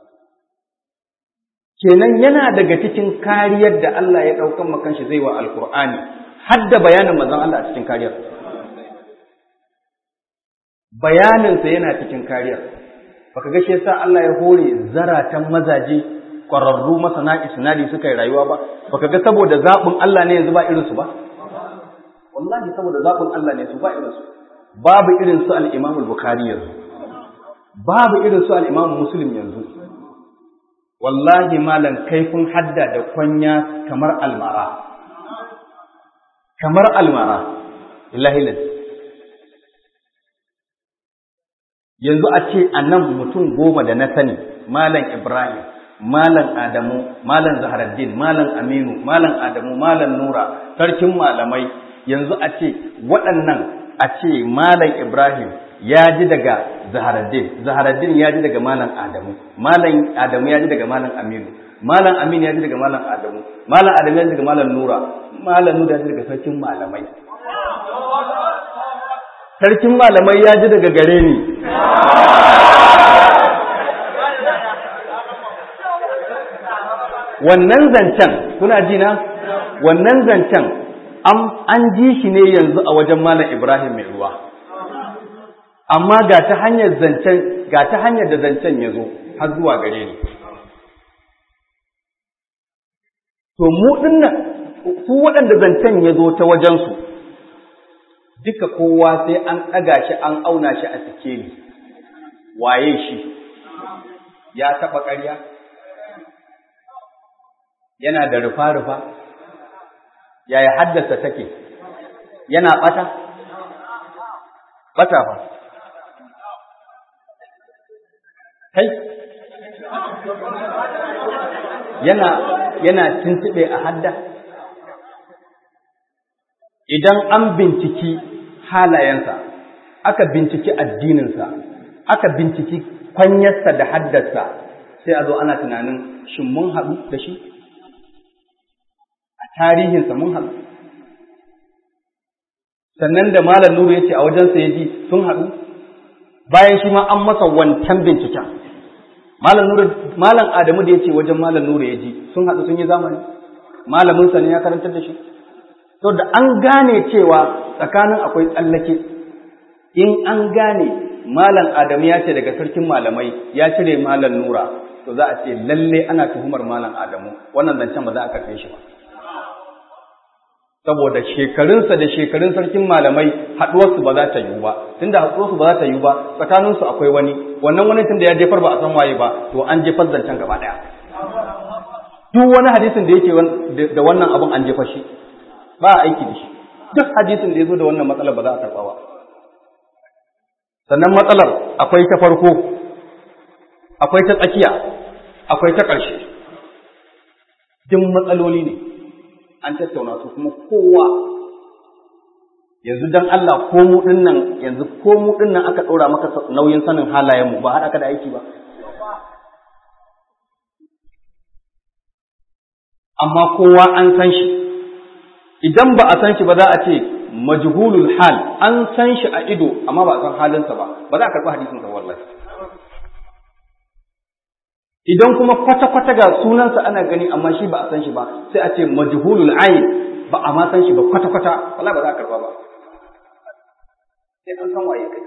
kenan yana daga cikin kariyar da Allah ya ɗaukan makan shi zai wa alkur'ani har da bayanin manzon Allah a cikin kariyar bayaninsa yana cikin kariyar baka ga shi yasa Allah ya hore zaratan mazaje ƙwararru masana isnadi suka yi rayuwa ba baka ga saboda zaɓin Allah ne yanzu ba irin su ba wallahi saboda zaɓin Allah ne su ba irin su babu irin su al-Imam al-Bukhari yanzu babu irin su al-Imam Muslim yanzu wallahi malan kaifin hadda da kwanya kamar almara kamar almara illahi yanzu a ce a nan mutum goma da na sani malam ibrahim malam adamu malam zaharaddin malam aminu malam adamu malam nura sarkin malamai yanzu a ce waɗannan a ce malam ibrahim ya ji daga zaharaddin zaharaddin ya ji daga malam adamu malam adamu ya ji daga malam aminu malam aminu ya ji daga malam adamu malam adamu ya ji daga malam nura malam nura ya ji daga sarkin malamai sarkin malamai ya ji daga gare ni wannan zancen kuna ji na wannan zancen an ji shi ne yanzu a wajen malam ibrahim mai ruwa amma ga ta hanyar zancen ga ta hanyar da zancen ya zo har zuwa gare ni to mu dinnan su waɗanda zancen ya zo ta wajensu duka kowa sai an ɗaga shi an auna shi a sikeli waye shi ya taɓa ƙarya yana da rufa-rufa yaya haddasa take yana ɓata ɓata fa kai yana yana tuntuɓe a hadda idan an binciki halayensa aka binciki addininsa aka binciki kwanyarsa da haddarsa sai a zo ana tunanin shin mun haɗu da shi a tarihinsa mun haɗu sannan da malam nuru ya ce a wajensa ya ji sun haɗu bayan shi ma an masa wancan binciken malam nuru malam adamu da ya ce wajen malam nuru ya ji sun haɗu sun yi zamani malaminsa ne ya karantar da shi to da an gane cewa tsakanin akwai tsallake in an gane malam adamu ya ce daga sarkin malamai ya cire malam nura to za a ce lalle ana tuhumar malam adamu wannan zancen ba za a karfe shi ba saboda shekarunsa da shekarun sarkin malamai haɗuwarsu ba za ta yiwu ba tunda haɗuwarsu ba za ta yiwu ba tsakaninsu akwai wani wannan wani tunda ya jefar ba a san waye ba to an jefar zancen gaba ɗaya duk wani hadisin da yake da wannan abun an jefa shi ba a aiki da shi duk hadisin da ya zo da wannan matsalar ba za a karɓa ba sannan matsalar akwai ta farko akwai ta tsakiya akwai ta ƙarshe duk matsaloli ne an tattauna su kuma kowa yanzu dan Allah ko mu dinnan yanzu ko mu dinnan aka ɗora maka nauyin sanin halayen mu ba haɗa ka da aiki ba amma kowa an san shi idan ba a san shi ba za a ce majhulul hal an san shi a ido amma ba a san halinsa ba ba za a karɓi hadisin sa wallahi idan kuma kwata-kwata ga sunansa ana gani amma shi ba a san shi ba sai a ce majhulul ayn ba a ma san shi ba kwata-kwata wala ba za a karba ba sai an san waye kai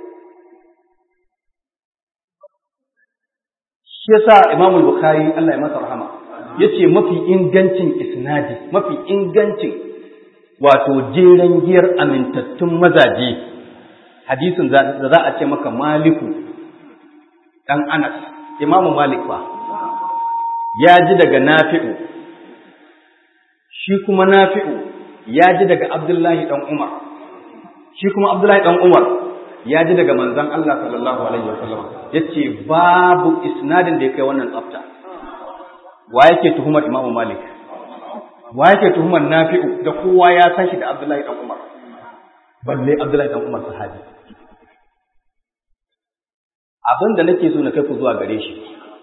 shi yasa Imam Bukhari Allah ya masa rahama yace mafi ingancin isnadi mafi ingancin wato jeren giyar amintattun mazaje hadisin da za a ce maka Maliku dan Anas Imam Malik ba ya ji daga nafi'u shi kuma nafi'u ya ji daga abdullahi ɗan umar shi kuma abdullahi ɗan umar ya ji daga manzan Allah sallallahu alaihi wasallam ya ce babu isnadin da ya kai wannan tsafta wa yake tuhumar imamu malik wa yake tuhumar nafi'u da kowa ya san shi da abdullahi ɗan umar balle abdullahi ɗan umar sahabi abin da nake so na kai ku zuwa gare shi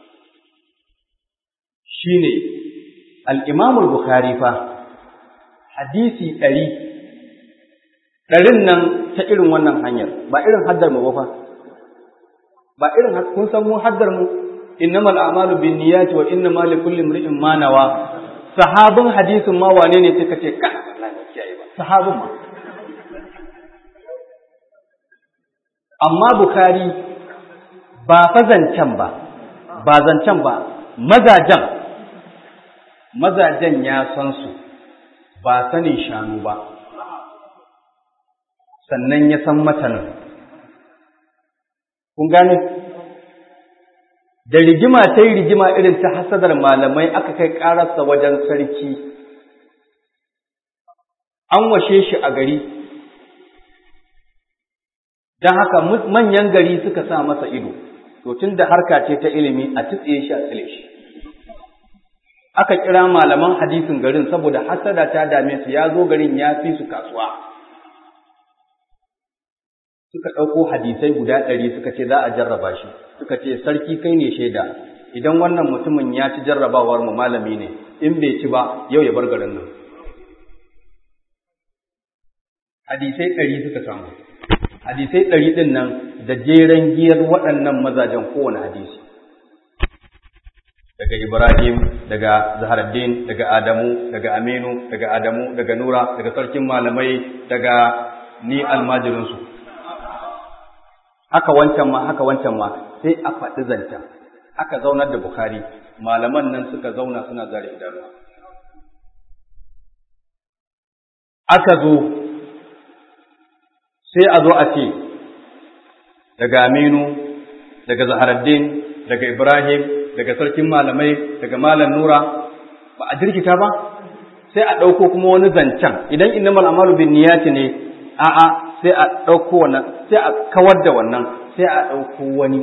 shine al-Imam al-Bukhari fa hadisi ɗari ɗarin nan ta irin wannan hanyar ba irin haddar mu ba fa ba irin kun san mu haddar mu innamal a'malu binniyati wa innamal likulli imrin ma nawa sahabin hadisin ma wane ne sai kace ka sahabin ma amma Bukhari ba fa zancen ba ba zancen ba mazajen mazajen ya san su ba sanin shanu ba sannan ya san matanin kun gane da rigima ta yi rigima irin ta hasadar malamai aka kai ƙararsa wajen sarki an washe shi a gari don haka manyan gari suka sa masa ido to tun da harka ce ta ilimi a tutsiye shi a tsile shi aka kira malaman hadisin garin saboda hasada ta dame su ya zo garin ya fi su kasuwa suka ɗauko hadisai guda ɗari suka ce za a jarraba shi suka ce sarki kai ne shaida idan wannan mutumin ya ci jarrabawar mu malami ne in bai ci ba yau ya bar garin nan hadisai ɗari suka samu hadisai ɗari ɗin nan da jeren giyar waɗannan mazajen kowane hadisi daga Ibrahim, daga Zaharaddin, daga Adamu, daga Aminu, daga Adamu, daga Nura, daga sarkin malamai, daga ni almajirinsu. Haka wancan ma, haka wancan ma, sai a faɗi zancen. Aka zaunar da Bukhari, malaman nan suka zauna suna zare idanuwa. Aka zo, sai a zo a ce, daga Aminu, daga Zaharaddin, daga Ibrahim, daga sarkin malamai daga malam nura ba a jirkita ba sai a ɗauko kuma wani zancen idan innamal amalu bin niyati ne a'a sai a ɗauko wannan sai a kawar da wannan sai a ɗauko wani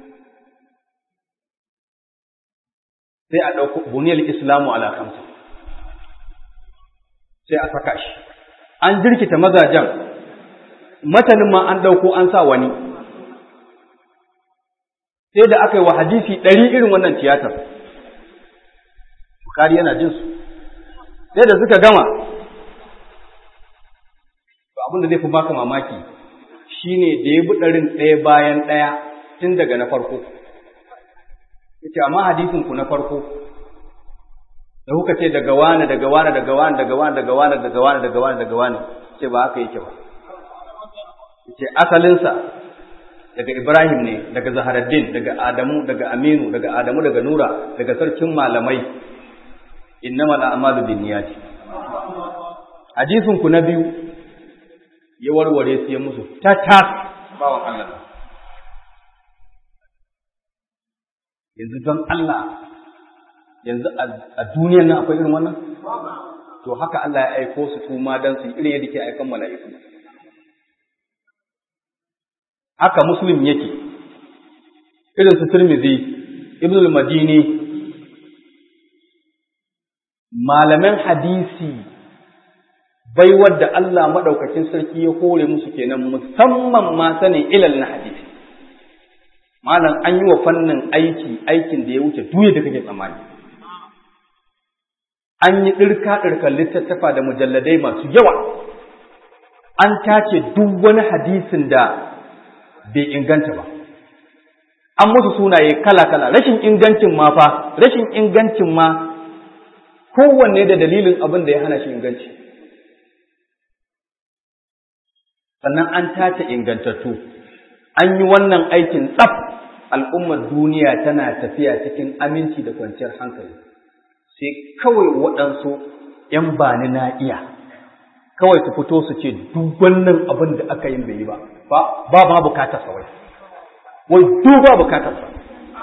sai a ɗauko buniyar islamu ala kamsa sai a saka shi an jirkita mazajen matanin ma an ɗauko an sa wani sai da aka yi wa hadisi ɗari irin wannan tiyatar bukari yana jin su sai da suka gama to abin da zai fi baka mamaki shine da ya bi ɗarin ɗaya bayan ɗaya tun daga na farko yace amma hadisin ku na farko da kuka ce daga wani daga wani daga wani daga wani daga wani daga wani daga wani daga wani ce ba haka yake ba yace asalinsa daga Ibrahim ne, daga Zaharaddin, daga Adamu, daga Aminu, daga Adamu, daga Nura, daga sarkin malamai, innama al'amalu bin niyati. Hadisin ku na biyu ya warware su ya musu ta tas bawan Allah. Yanzu don Allah, yanzu a duniyan nan akwai irin wannan? To haka Allah ya aiko su kuma don su irin yadda ke aikan mala'iku. haka muslim yake irin su tirmidhi ibn al-madini malaman hadisi bai wadda Allah madaukakin sarki ya kore musu kenan musamman ma sanin ilal na hadisi malam an yi wa fannin aiki aikin da ya wuce duye da kake tsammani an yi ɗirka ɗirkan littattafa da mujalladai masu yawa an tace duk wani hadisin da bai inganta ba an musu sunaye kala-kala rashin ingancin ma fa rashin ingancin ma kowanne da dalilin abin da ya hana shi inganci sannan an tace ingantattu an yi wannan aikin tsaf al'ummar duniya tana tafiya cikin aminci da kwanciyar hankali sai kawai waɗansu ‘yan bani na iya kawai su fito su ce duk wannan abin da aka yin bai yi ba ba ma bukatar sa wai wai duk ba bukatar sa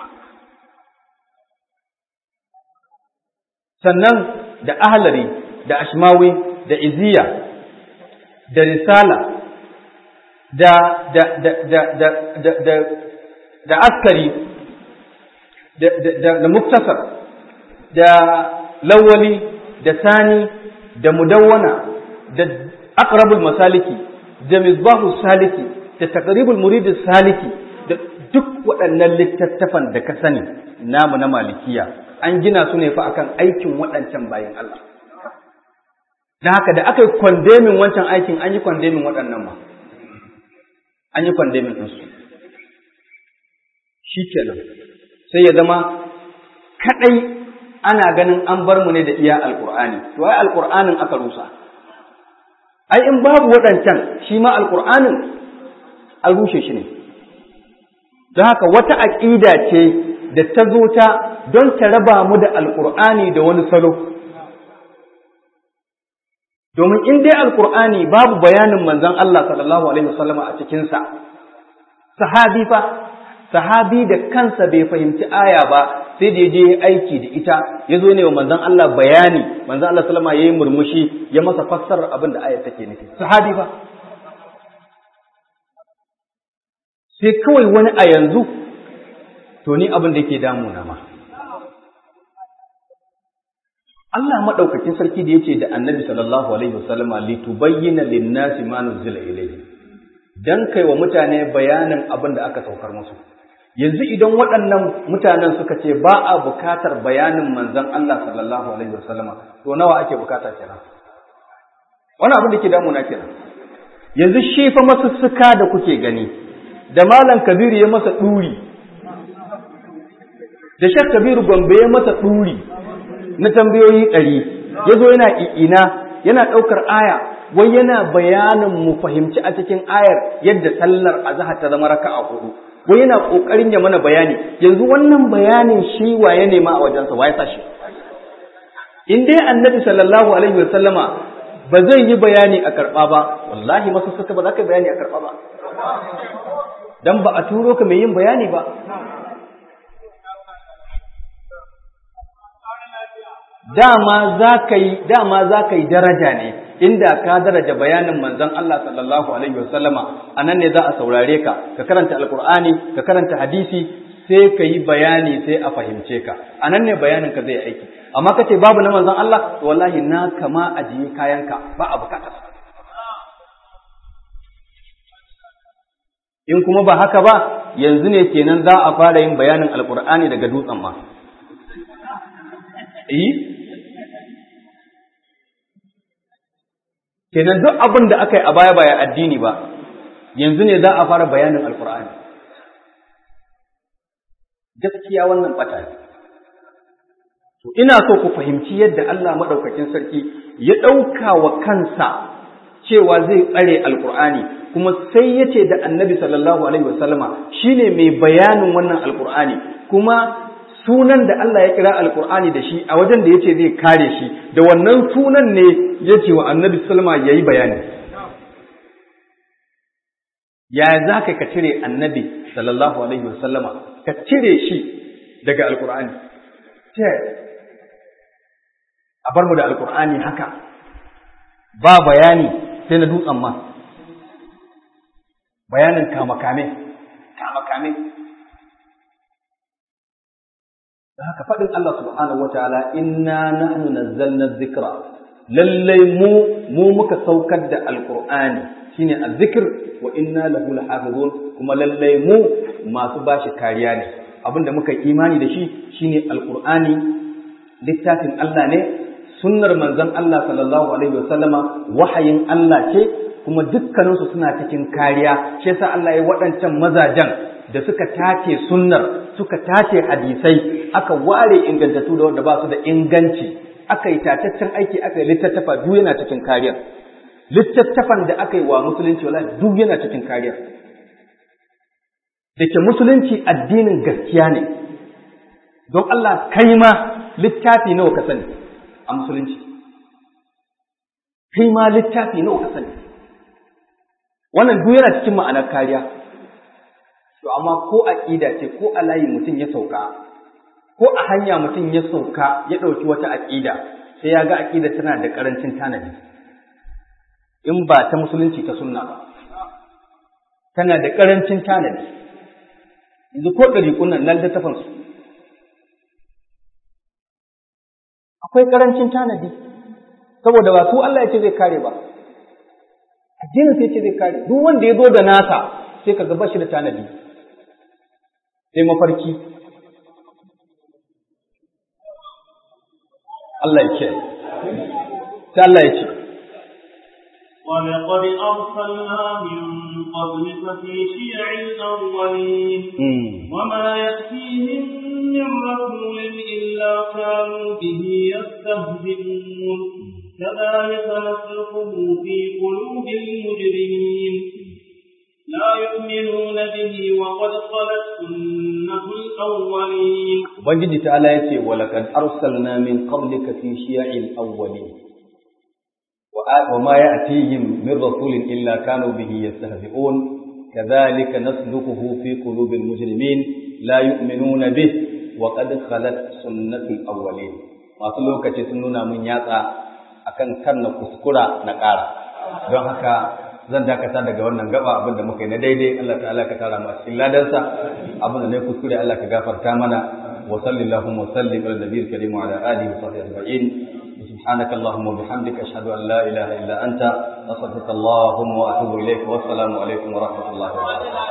sannan da ahlari da ashmawi da iziya da risala da da da da da da da, da askari da da da muktasar da lawali da sani da mudawwana da aqrabul masaliki da misbahu saliki da taqribul murid saliki da duk waɗannan littattafan da ka sani namu na malikiya an gina su ne fa akan aikin waɗancan bayan Allah da haka da aka yi kwandemin wancan aikin an yi kwandemin waɗannan ma an yi kwandemin ɗinsu shi kenan sai ya zama kaɗai ana ganin an bar mu ne da iya alƙur'ani to ai alƙur'anin aka rusa ai in babu waɗancan shi ma alƙur'anin an rushe shi ne don haka wata aƙida ce da ta zo ta don ta raba mu da alƙur'ani da wani salo domin in dai alƙur'ani babu bayanin manzon Allah sallallahu alaihi wasallama a cikinsa sahabi fa sahabi da kansa bai fahimci aya ba sai da ya je aiki da ita ya zo ne wa manzon Allah bayani manzon Allah sallama yayi murmushi ya masa fassarar abin da ayar take nufi sahabi fa sai kawai wani a yanzu to ni abin da yake damuna ma Allah madaukakin sarki da yace da Annabi sallallahu alaihi wasallama litubayyana lin-nasi ma nuzila ilayhi dan kai wa mutane bayanin abin da aka saukar musu yanzu idan waɗannan mutanen suka ce ba a bukatar bayanin manzon Allah sallallahu alaihi wasallama to nawa ake bukata kenan wani abin da ke damuna kenan yanzu shi fa masussuka da kuke gani da malam kabiru ya masa ɗuri da shek kabiru gombe ya masa ɗuri na tambayoyi ɗari ya zo yana i'ina yana ɗaukar aya wai yana bayanin mu fahimci a cikin ayar yadda sallar azhar ta zama raka'a hudu wai yana kokarin ya mana bayani yanzu wannan bayanin shi waye ne ma a wajensa waye sa shi in dai annabi sallallahu alaihi wasallama ba zai yi bayani a karɓa ba wallahi masu suka ba za ka bayani a karɓa ba dan ba a turo ka mai yin bayani ba dama za ka yi dama za ka yi daraja ne inda ka daraja bayanin manzon Allah sallallahu alaihi wasallama anan ne za a saurare ka ka karanta alqur'ani ka karanta hadisi sai ka yi bayani sai a fahimce ka anan ne bayanin ka zai aiki amma kace babu na manzon Allah to wallahi na kama ajiye kayanka ba a bukatar in kuma ba haka ba yanzu ne kenan za a fara yin bayanin alqur'ani daga dutsen ma eh kenan duk abin da aka yi a baya baya addini ba yanzu ne za a fara bayanin alkur'ani gaskiya wannan bata ne to ina so ku fahimci yadda Allah madaukakin sarki ya ɗauka wa kansa cewa zai tsare alkur'ani kuma sai ya ce da annabi sallallahu alaihi wasallama shine mai bayanin wannan alkur'ani kuma sunan da Allah ya kira alkur'ani da shi a wajen da yace zai kare shi da wannan sunan ne yace wa annabi sallama yayi bayani ya za ka ka cire annabi sallallahu alaihi wasallama ka cire shi daga alkur'ani ce a bar mu da alkur'ani haka ba bayani sai na dutsen ma bayanin kamakame kamakame da haka faɗin Allah subhanahu wataala inna nahnu nazzalna dhikra lallai mu mu muka saukar da alqur'ani shine azzikr wa inna lahu lahafizun kuma lallai mu masu bashi kariya ne abinda muka imani da shi shine alqur'ani littafin Allah ne sunnar manzon Allah sallallahu alaihi wasallama wahayin Allah ce kuma dukkaninsu suna cikin kariya shi yasa Allah ya waɗancan mazajen da suka tace sunnar suka tace hadisai aka ware ingantattu da wanda ba su da inganci aka yi tataccen aiki aka yi littattafa duk yana cikin kariya littattafan da aka yi wa musulunci wala duk yana cikin kariya da ke musulunci addinin gaskiya ne don Allah kai ma littafi nawa ka sani a musulunci kai ma littafi nawa ka sani wannan duk yana cikin ma'anar kariya to amma ko aqida ce ko a layi mutum ya sauka ko a hanya mutum ya sauka ya ɗauki wata aqida sai ya ga aqida tana da ƙarancin tanadi in ba ta musulunci ta sunna ba tana da ƙarancin tanadi yanzu ko ɗari kunnan nan littafin su akwai ƙarancin tanadi saboda ba su Allah ya ce zai kare ba addinin sai ce zai kare duk wanda ya zo da nasa sai ka ga bashi da tanadi sai mafarki Allah ya ce sai Allah ya ce ولقد أرسلنا من قبلك في شيع الأولين وما يأتيهم من رسول إلا كانوا به يستهزئون كذلك نسلكه في قلوب المجرمين لا يؤمنون به وقد خلت سنة الأولين Ubangiji ta'ala ya ce, Walakad arsalna min qablika fi shiya'il awwalin wa ma ya'tihim min rasulin illa kanu bihi yastahzi'un kadhalika nasluquhu fi qulubil mujrimin la yu'minuna bih wa qad khalat sunnatul awwalin masu lokaci sun nuna mun yatsa akan kan na kuskura na ƙara don haka zan dakata daga wannan gaba abinda muka yi na daidai Allah ta'ala ka tara mu a cikin ladansa abinda ne kuskure Allah ka gafarta mana wa sallallahu wa sallim ala nabiyil karim wa ala alihi wa sahbihi ajma'in سبحانك اللهم وبحمدك أشهد أن لا إله إلا أنت أستغفرك اللهم وأتوب إليك والسلام عليكم ورحمة الله وبركاته